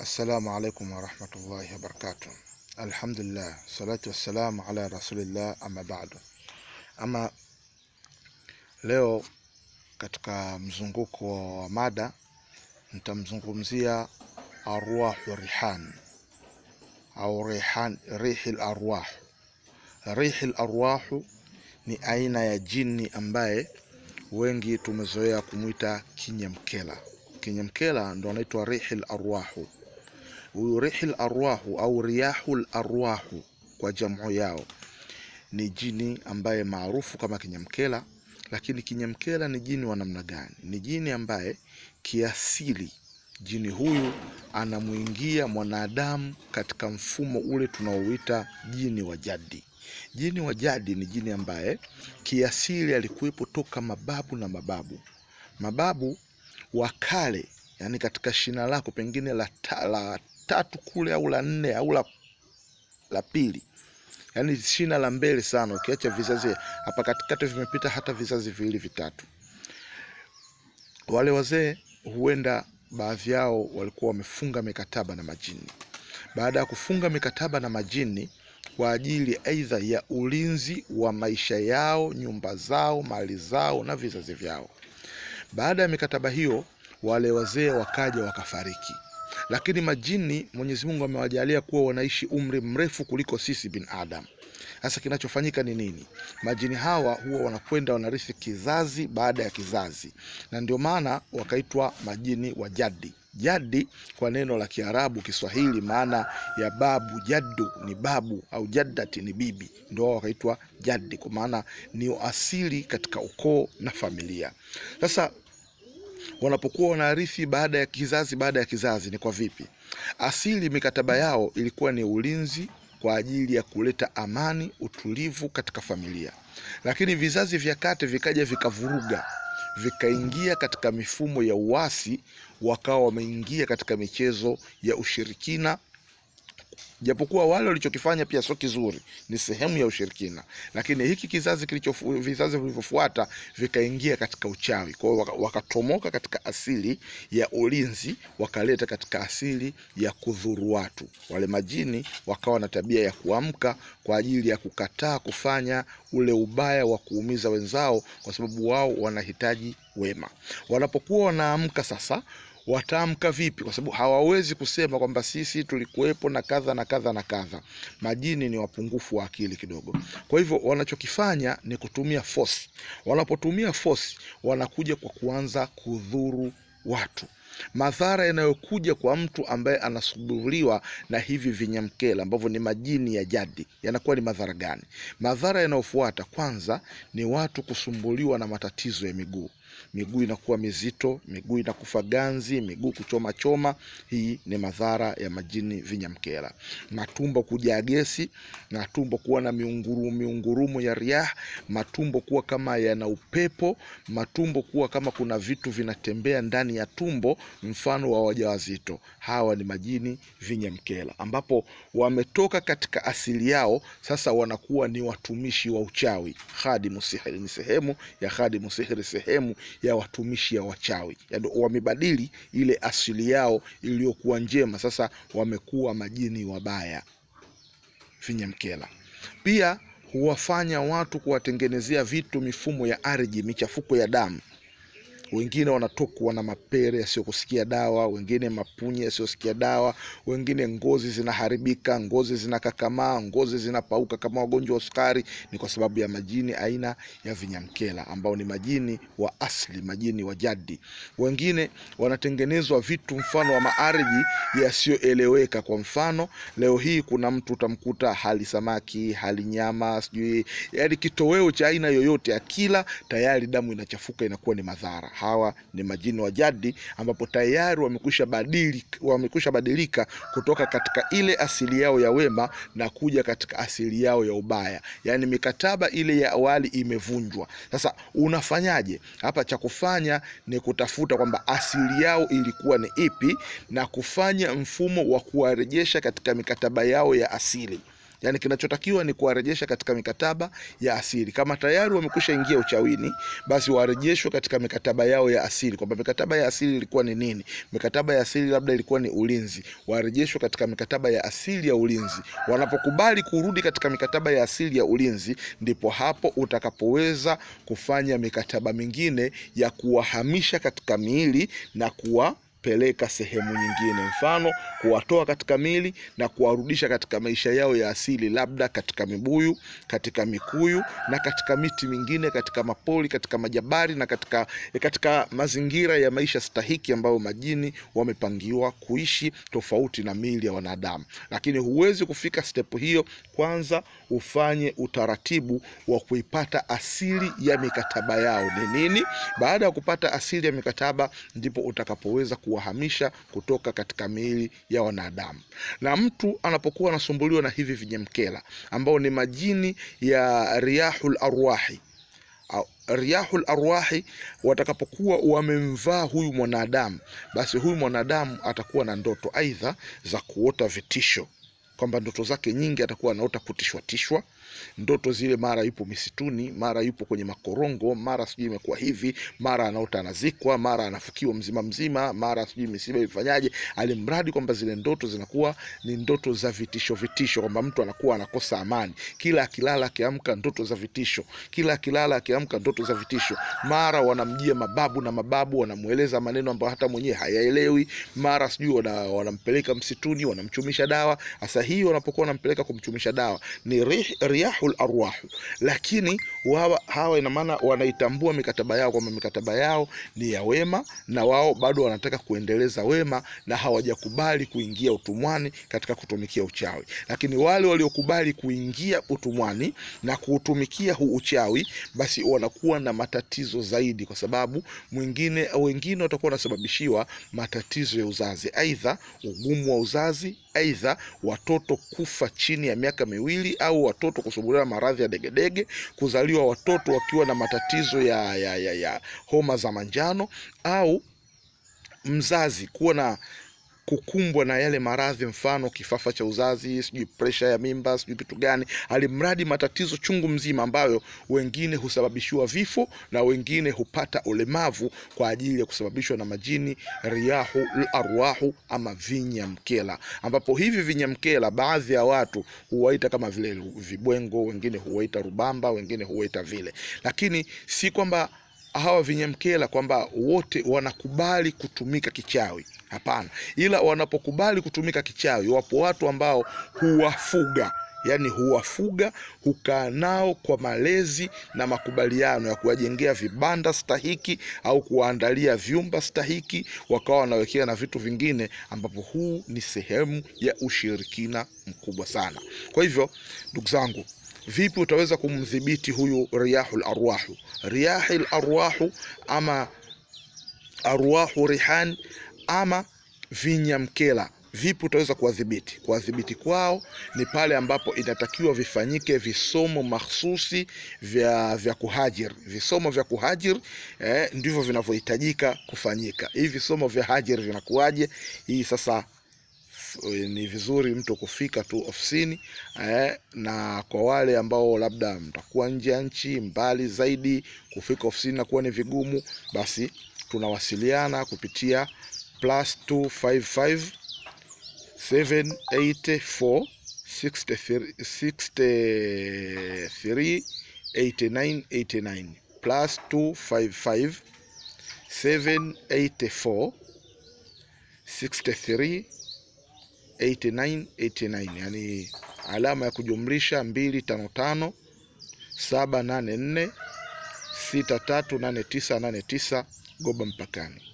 Assalamu alaikum warahmatullahi wabarakatuh. Alhamdulillah, salatu wassalamu ala rasulillah, amma ba'du. Ama leo katika mzunguko wa mada nitamzungumzia arwahu rihan au rihan, rihil arwah. Rihil arwahu ni aina ya jini ambaye wengi tumezoea kumwita kinyamkela. Kinyamkela ndo anaitwa rihil arwahu. Huyu rihil arwahu au riyahul arwahu kwa jamu yao ni jini ambaye maarufu kama kinyamkela. Lakini kinyamkela ni jini wa namna gani? Ni jini ambaye kiasili jini huyu anamwingia mwanadamu katika mfumo ule tunaouita jini wa jadi. Jini wa jadi ni jini ambaye kiasili alikuwepo toka mababu na mababu mababu wa kale, yani katika shina lako pengine la, ta, la tatu kule au la nne au la, la pili, yani shina la mbele sana, ukiacha vizazi hapa katikati vimepita hata vizazi viwili vitatu. Wale wazee huenda baadhi yao walikuwa wamefunga mikataba na majini. Baada ya kufunga mikataba na majini kwa ajili aidha ya ulinzi wa maisha yao, nyumba zao, mali zao na vizazi vyao. Baada ya mikataba hiyo, wale wazee wakaja wakafariki, lakini majini Mwenyezi Mungu amewajalia kuwa wanaishi umri mrefu kuliko sisi binadamu. Sasa kinachofanyika ni nini? Majini hawa huwa wanakwenda wanarithi kizazi baada ya kizazi, na ndio maana wakaitwa majini wa jadi. Jadi kwa neno la Kiarabu, Kiswahili, maana ya babu, jaddu ni babu au jaddati ni bibi, ndio wao wakaitwa jadi, kwa maana ni asili katika ukoo na familia. Sasa wanapokuwa wanarithi baada ya kizazi baada ya kizazi, ni kwa vipi? Asili mikataba yao ilikuwa ni ulinzi kwa ajili ya kuleta amani, utulivu katika familia, lakini vizazi vya kati vikaja vikavuruga vikaingia katika mifumo ya uasi, wakawa wameingia katika michezo ya ushirikina, japokuwa wale walichokifanya pia sio kizuri, ni sehemu ya ushirikina, lakini hiki kizazi kilicho vizazi vilivyofuata vikaingia katika uchawi. Kwa hiyo wakatomoka katika asili ya ulinzi, wakaleta katika asili ya kudhuru watu. Wale majini wakawa na tabia ya kuamka kwa ajili ya kukataa kufanya ule ubaya wa kuumiza wenzao, kwa sababu wao wanahitaji wema. Wanapokuwa wanaamka sasa wataamka vipi? Kwa sababu hawawezi kusema kwamba sisi tulikuwepo na kadha na kadha na kadha. Majini ni wapungufu wa akili kidogo, kwa hivyo wanachokifanya ni kutumia force. Wanapotumia force, wanakuja kwa kuanza kudhuru watu. Madhara yanayokuja kwa mtu ambaye anasumbuliwa na hivi vinyamkela ambavyo ni majini ya jadi yanakuwa ni madhara gani? Madhara yanayofuata kwanza ni watu kusumbuliwa na matatizo ya miguu miguu inakuwa mizito, miguu inakufa ganzi, miguu kuchoma choma. Hii ni madhara ya majini vinyamkela. Matumbo kujaa gesi, matumbo kuwa na miungurumu, miungurumu ya riah, matumbo kuwa kama yana upepo, matumbo kuwa kama kuna vitu vinatembea ndani ya tumbo, mfano wa wajawazito. Hawa ni majini vinyamkela, ambapo wametoka katika asili yao, sasa wanakuwa ni watumishi wa uchawi. Khadimu sihiri ni sehemu ya khadimu sihiri, sehemu ya watumishi ya wachawi, yaani wamebadili ile asili yao iliyokuwa njema, sasa wamekuwa majini wabaya vinyamkela. Pia huwafanya watu kuwatengenezea vitu, mifumo ya ardhi, michafuko ya damu wengine wanatokwa na mapere yasiyokusikia dawa, wengine mapunye yasiyosikia dawa, wengine ngozi zinaharibika, ngozi zinakakamaa, ngozi zinapauka kama wagonjwa wa sukari. Ni kwa sababu ya majini aina ya vinyamkela ambao ni majini wa asili, majini wa jadi. Wengine wanatengenezwa vitu mfano wa maardhi yasiyoeleweka. Kwa mfano, leo hii kuna mtu utamkuta hali samaki, hali nyama, sijui yaani kitoweo cha aina yoyote, akila tayari damu inachafuka, inakuwa ni madhara. Hawa ni majini wa jadi ambapo tayari wamekwisha badilika, wamekwisha badilika kutoka katika ile asili yao ya wema na kuja katika asili yao ya ubaya, yaani mikataba ile ya awali imevunjwa. Sasa unafanyaje hapa? Cha kufanya ni kutafuta kwamba asili yao ilikuwa ni ipi na kufanya mfumo wa kuwarejesha katika mikataba yao ya asili Yaani kinachotakiwa ni kuwarejesha katika mikataba ya asili. Kama tayari wamekwisha ingia uchawini, basi warejeshwe katika mikataba yao ya asili, kwamba mikataba ya asili ilikuwa ni nini? Mikataba ya asili labda ilikuwa ni ulinzi, warejeshwe katika mikataba ya asili ya ulinzi. Wanapokubali kurudi katika mikataba ya asili ya ulinzi, ndipo hapo utakapoweza kufanya mikataba mingine ya kuwahamisha katika miili na kuwa peleka sehemu nyingine, mfano kuwatoa katika mili na kuwarudisha katika maisha yao ya asili, labda katika mibuyu, katika mikuyu na katika miti mingine, katika mapori, katika majabari na katika, katika mazingira ya maisha stahiki ambayo majini wamepangiwa kuishi, tofauti na mili ya wanadamu. Lakini huwezi kufika step hiyo, kwanza ufanye utaratibu wa kuipata asili ya mikataba yao ni nini. Baada ya kupata asili ya mikataba, ndipo utakapoweza kuwahamisha kutoka katika miili ya wanadamu. Na mtu anapokuwa anasumbuliwa na hivi vinyemkela ambao ni majini ya riyahul arwahi au riyahul arwahi, watakapokuwa wamemvaa huyu mwanadamu, basi huyu mwanadamu atakuwa na ndoto aidha za kuota vitisho kwamba ndoto zake nyingi atakuwa anaota kutishwatishwa ndoto zile, mara yupo misituni, mara yupo kwenye makorongo, mara sijui imekuwa hivi, mara anaota anazikwa, mara anafukiwa mzima mzima, mara sijui misiba ifanyaje, alimradi kwamba zile ndoto zinakuwa ni ndoto za vitisho vitisho, kwamba mtu anakuwa anakosa amani, kila akilala akiamka ndoto za vitisho, kila akilala akiamka ndoto za vitisho. Mara wanamjia mababu na mababu wanamweleza maneno ambayo hata mwenyewe hayaelewi, mara sijui wana, wanampeleka msituni, wanamchumisha dawa. Sasa hii wanapokuwa wanampeleka kumchumisha dawa ni rih, riyahul arwahu, lakini wawa, hawa ina maana wanaitambua mikataba yao kwamba mikataba yao ni ya wema, na wao bado wanataka kuendeleza wema na hawajakubali kuingia utumwani katika kutumikia uchawi. Lakini wale waliokubali kuingia utumwani na kuutumikia huu uchawi, basi wanakuwa na matatizo zaidi, kwa sababu mwingine wengine watakuwa wanasababishiwa matatizo ya uzazi, aidha ugumu wa uzazi, aidha watoto kufa chini ya miaka miwili au watoto kusumbuliwa maradhi ya degedege, kuzaliwa watoto wakiwa na matatizo ya, ya, ya, ya homa za manjano, au mzazi kuwa na kukumbwa na yale maradhi, mfano kifafa cha uzazi, sijui presha ya mimba, sijui kitu gani, alimradi matatizo chungu mzima, ambayo wengine husababishiwa vifo na wengine hupata ulemavu kwa ajili ya kusababishwa na majini riyahu arwahu ama vinyamkela, ambapo hivi vinyamkela baadhi ya watu huwaita kama vile vibwengo, wengine huwaita rubamba, wengine huwaita vile, lakini si kwamba hawa vinyamkela kwamba wote wanakubali kutumika kichawi. Hapana, ila wanapokubali kutumika kichawi, wapo watu ambao huwafuga yaani huwafuga, hukaa nao kwa malezi na makubaliano ya kuwajengea vibanda stahiki au kuwaandalia vyumba stahiki, wakawa wanawekea na vitu vingine, ambapo huu ni sehemu ya ushirikina mkubwa sana. Kwa hivyo ndugu zangu, vipi utaweza kumdhibiti huyu riyahul arwahu? Riyahil arwahu ama arwahu rihan ama vinyamkela Vipi utaweza kuwadhibiti? Kuwadhibiti kwao ni pale ambapo inatakiwa vifanyike visomo mahsusi vya vya kuhajir. Visomo vya kuhajir eh, ndivyo vinavyohitajika kufanyika. Hivi visomo vya hajir vinakuwaje? Hii sasa ni vizuri mtu kufika tu ofisini eh, na kwa wale ambao labda mtakuwa nje ya nchi mbali zaidi, kufika ofisini nakuwa ni vigumu, basi tunawasiliana kupitia plus 255 784 63 89 89 plus 255 784 63 89 89, yani alama ya kujumlisha 255 784 638989 Goba mpakani.